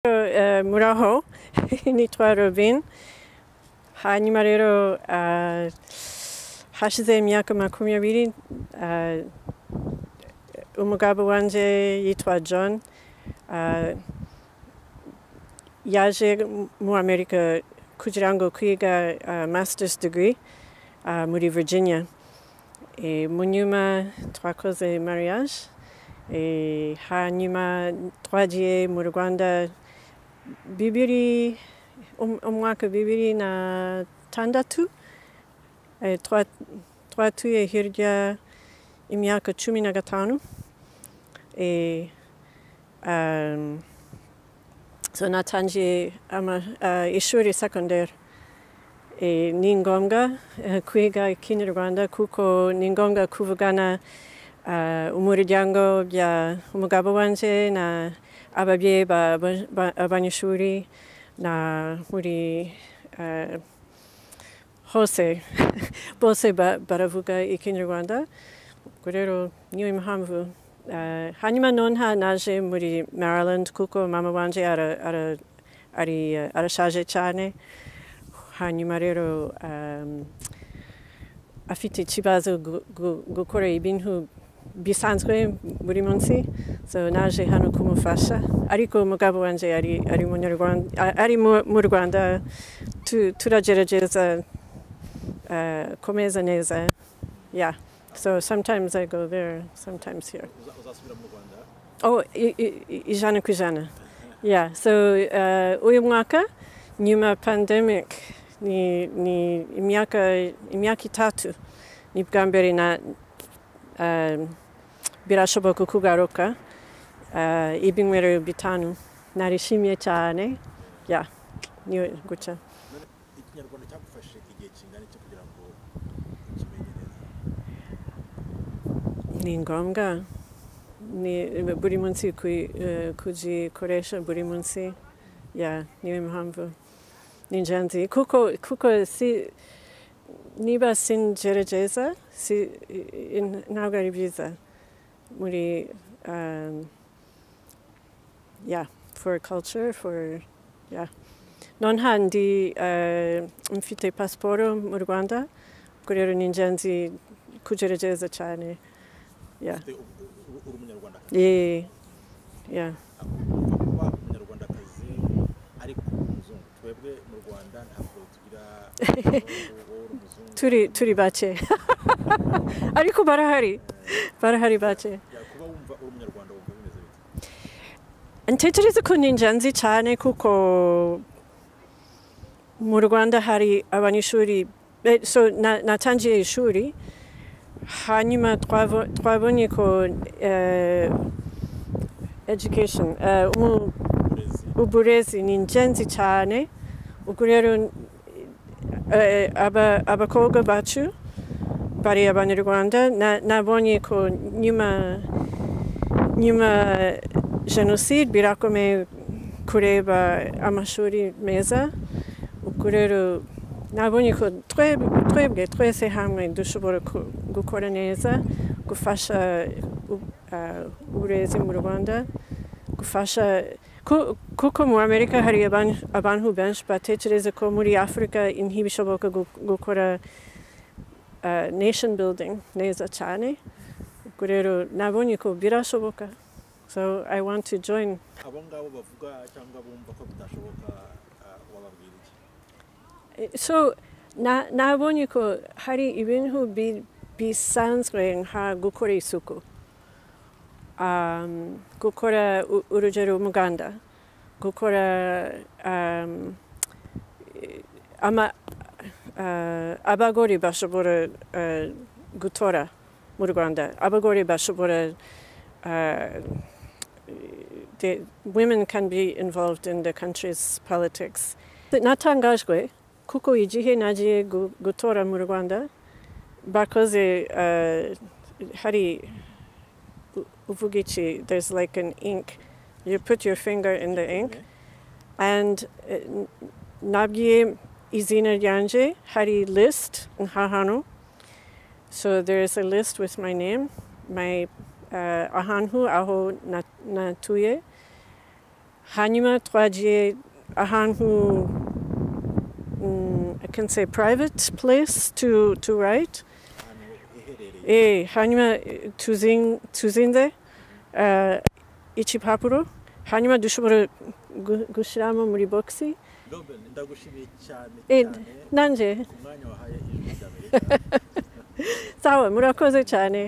えー村方 に取る便始まれるあ8212 ah, umugabo wanje yitwa john ah, yaje mu amerika kugira ngo kwiga ah, masters degree ah, muri virginia e, mu nyuma twakoze mariage e, hanyuma twagiye mu rwanda bibiri um, umwaka bibiri na tandatu e, twa, twatuye hirya imyaka cumi na gatanu e, um, so natangiye ama, uh, ishuri secondary e, ni ngombwa eh, kwiga ikinyarwanda kuko ni ngombwa kuvugana uh, umuryango bya umugabo wanje na ababyeyi ba- ba- ba- abanyeshuri na muri uh, hose bose ba- baravuga ikinyarwanda ubwo rero niyo impamvu eh, hanyuma nonaha naje muri maryland kuko mama wanje ara- ara- ari, eh, arashaje cyane hanyuma rero um, afite ikibazo gu- gu- gukora ibintu bisanzwe buri munsi so naje hano kumufasha ariko umugabo wanje ari ari mu Nyarwanda- a- ari mu mu rwanda tu- turagerageza eh, kumeza neza yeah So sometimes I go there, sometimes here. Uza- uzasubira mu rwanda Oh, i- i- i- ijana ku ijana. Yeah, so uh, uyu mwaka nyuma pandemic ni, ni imyaka, imyaka itatu ni bwa mbere na um, birashoboka kugaruka uh, ibinywero bitanu narishimye cyane yeah, niyo gutya None ikinyarwanda cyagufashe igihe kingana iki kugira ngo ukimenye neza ni ngombwa ni buri munsi kui- eh, kugikoresha buri munsi ya niyo impamvu ni ingenzi kuko kuko si niba singerageza si, i- i- ntabwo ari byiza muri um, yeah for culture for yeah nonaha ndi eh, mfite pasiporo mu rwanda ubwo rero ni ingenzi kugerageza cyane yeah ufite u- u- u- uri umunyarwandakazi Yeah, yeah. Apfa kuba umunyarwandakazi ariko umuzungu twebwe mu rwanda ntabwo tugira wowe uri umuzungu Turi turi bake. Ariko barahari. Barahari bake. Ya, kuba wumva uri umunyarwanda wumva bimeze bite Ntekereza ko ni ingenzi cyane kuko mu Rwanda hari abanyeshuri eh, so na- natangiye ishuri hanyuma twabo- twabonye ko eh, education eh, umu- uburezi uburezi ni ingenzi cyane ubwo rero eh, aba- abakobwa bacu bari abanyarwanda na- nabonye ko nyuma nyuma jenoside birakomeye kureba amashuri meza ubwo rero nabonye ko tweb- twebwe twese hamwe dushobora ku- gukora neza gufasha u- ah, uburezi mu rwanda gufasha Ku- kuko mu amerika hari aban- abantu benshi batekereza ko muri afurika ntibishoboka gu- gukora uh, nation building neza cyane ubwo rero nabonye ko birashoboka so i want to join abo ngabo bavuga cyangwa bumva ko bitashoboka ah, wababwira iki so na, nabonye ko hari ibintu bi- bisanzwe nka gukora isuku um, gukora u- urugero umuganda gukora um, eh, ama, uh, abagore bashobora uh, gutora mu rwanda abagore bashobora uh, the women can be involved in the country's politics natangajwe kuko igihe nagiye gu- gutora mu rwanda bakoze uh, hari u- uvuga iki there's like an ink you put your finger in the ink and uh, n- nabwiye izina ryanje hari list nhahantu so there is a list with my name my uh, ahantu aho na- natuye hanyuma twagiye ahantu mm, i can say private place to, to write ahantu iherereye e, hanyuma eh, tuzin, tuzinze uh, ikipapuro hanyuma dushobora gu- gushyiramo muri boxi robin ndagushimiye cyane Eh, cyane nanje ku mwanya wahaye ijwi ry'amerika sawa murakoze cyane